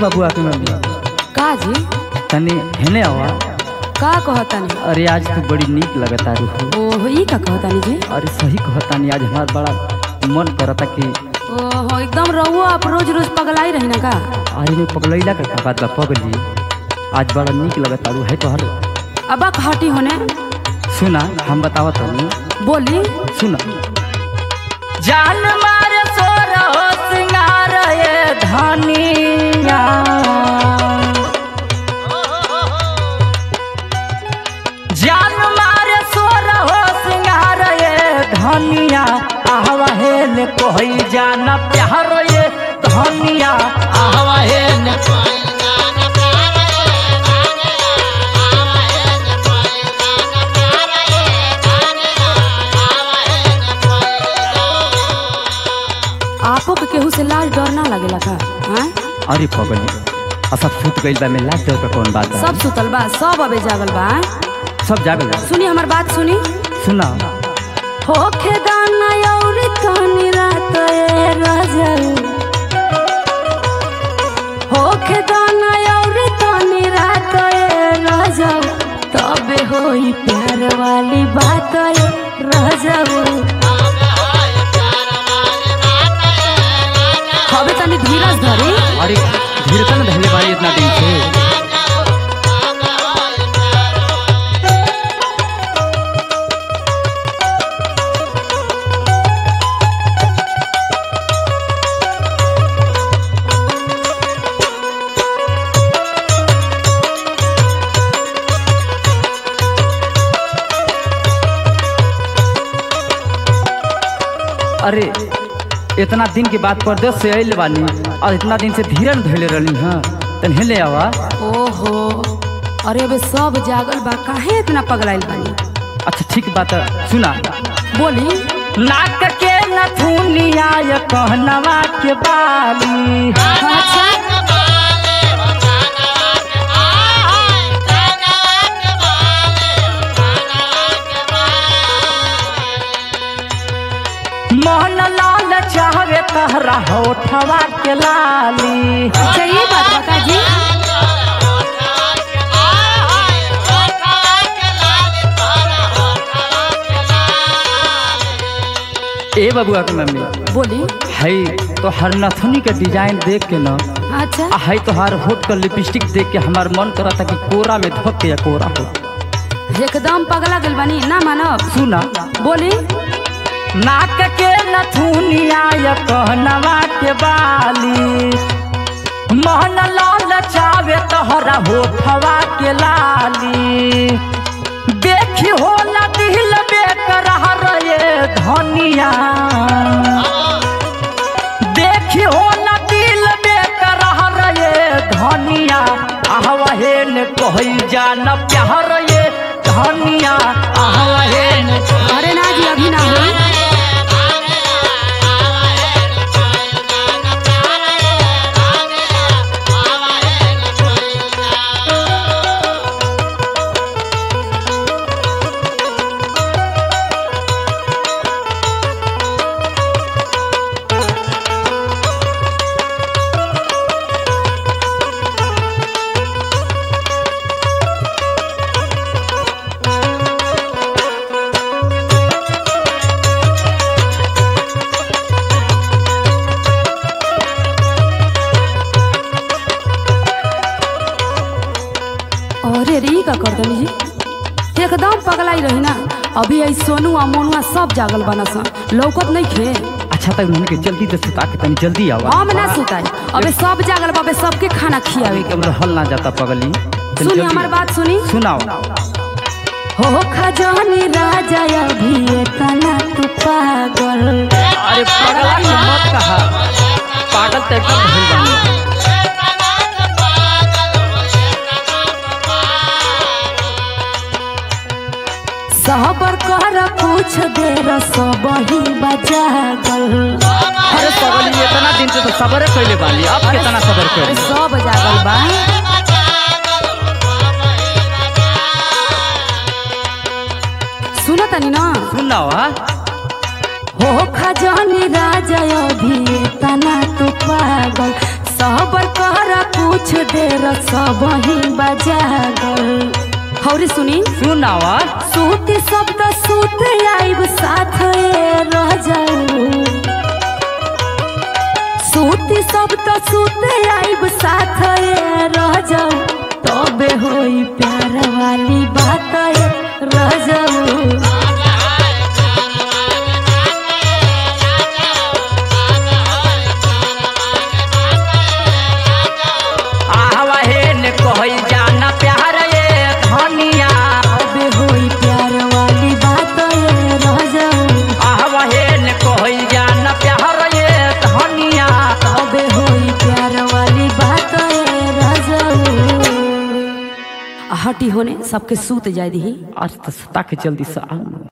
बबुआ के मम्मी का जी तनी हेने आवा का कहतानी अरे आज तू बड़ी नीक लगता रूह ओहो ई का कहतानी जी अरे सही कहतानी आज हमार बड़ा मन करता कि ओहो एकदम रहुओ आप रोज रोज पगलाई रही ना का आज में पगलैला का बात बा पगली आज बड़ा नीक लगता रू है तोहर अब हटी होने सुना हम बतावत हूँ बोली सुना जान मारे सोर हो सिंगार ये धनिया जान मारे सोर हो सिंगार ये धनिया आहवा हेल कोई जाना प्यार ये धनिया आहवा हेल आपो के केहू से लाज डर ना लगेला का हाँ? अरे पगली असब सुत गइल बा में लाज डर का कौन बात बा? सब सुतल बा सब अबे जागल बा हाँ? सब जागल बा। सुनी हमार बात सुनी सुना होखे दाना औरी तनी रात ए रजल होखे दाना औरी तनी रात ए रजल तबे होई प्यार वाली बात ए रजल हवे तनी धीरज धरी अरे धीरतन धैले बारी इतना दिन से अरे इतना दिन के बाद परदेश से आइल बानी और इतना दिन से धीरन धैले रहनी हाँ तन हेले आवा ओहो अरे अबे सब जागल बा काहे इतना पगलाइल बानी अच्छा ठीक बात है, सुना बोली नाक के नथुनिया ये कहनवा के बाली अच्छा मोहन लाल चाहवे तहरा होठवा के लाली अच्छा ये बात बता जी ए बबुआ के मम्मी बोली है तो हर नथुनी के डिजाइन देख के ना अच्छा आ है तो हर होठ का लिपस्टिक देख के हमार मन करा था कि कोरा में धोक के या कोरा हो एकदम पगला गेल बानी ना मानब सुना बोली नाक के नथुनिया या कहनवा के बाली मोहन लाल चावे तोहरा होठवा के लाली देखी होला दिल बेकरार ये धनिया देखी होला दिल बेकरार ये धनिया आहवहेन कहई जान प्यार ये धनिया आहवहेन अरे ना जी अभी ना हो अरे रे ई का कर देनी जी एकदम पगलाई रही ना अभी आई सोनू आ मोनुआ सब जागल बना सा लौकत नहीं खे अच्छा तक उन्होंने के जल्दी से सुता के तनी जल्दी आवा हम ना सुताई अबे सब जागल बाबे सबके खाना खियावे के एकदम रहल ना जाता पगली तनी सुनी जल्दी हमार आवा। बात सुनी सुनाओ हो खजानी राजा अभी तना तू पागल अरे पगला के मत कहा पागल तो एकदम भइल बानी सहबर कर कुछ देर सब ही बजागल अरे पगली इतना दिन से तो सबर कैले बानी अब कितना सबर अरे कर सब जागल बा सुनो तनी ना सुनाओ हाँ हो खजानी राजा अभी तना तू पागल सबर कर कुछ देर सब ही बजा गल हौरी सुनी सुनावा सूती शब्द सूत आइब साथ रह जाऊ सूती शब्द सूत आइब साथ रह जाऊ तबे होई प्यार वाली बात रह जाऊ आहवा हे ने कहई जाना प्यार ये धनिया तबे होई प्यार वाली बात रह जाऊ आहवा हे ने कहई जाना प्यार ये धनिया तबे होई प्यार वाली बात रह जाऊ हटी होने सबके सूत जाय दी आज तो सुता के जल्दी से आओ